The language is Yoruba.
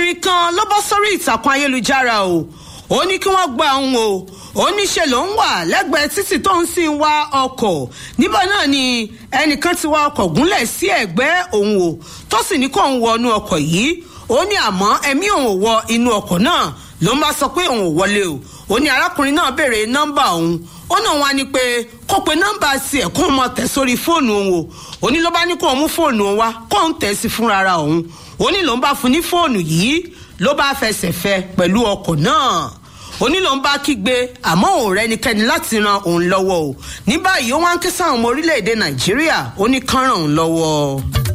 obìnrin kan ló bọ́ sórí ìtàkùn ayélujára o ó ní kí wọ́n gba òun o ó níṣe ló ń wà lẹ́gbẹ̀ẹ́ títì tó ń sì ń wá ọkọ̀ níbẹ̀ náà ni ẹnìkan ti wá ọkọ̀ gúnlẹ̀ sí ẹ̀gbẹ́ òun o tó sì ní kó òun wọnú ọkọ̀ yìí ó ní àmọ́ ẹ̀mí òun ò wọ inú ọkọ̀ náà ló ń bá sọ pé òun ò wọlé o ó ní arákùnrin náà béèrè nọ́mbà òun ó náà wá ní pé kó pe nọ́mbà tiẹ̀ kó mọ tẹ̀ sórí fóònù òun o ó ní ló bá ní kó òun mú fóònù òun wá kó òun tẹ̀ sí fúnra ara òun ó ní lòun bá fún ní fóònù yìí ló bá fẹsẹ̀ fẹ pẹ̀lú ọkọ̀ náà ó ní lòun bá kígbe àmọ́ òun rẹ́nikẹ́ni láti ran òun lọ́wọ́ o ní báyìí ó wá ń ké sáwọn ọmọ orílẹ̀-èdè nàìjíríà ó ní kán ràn òun lọ́wọ́.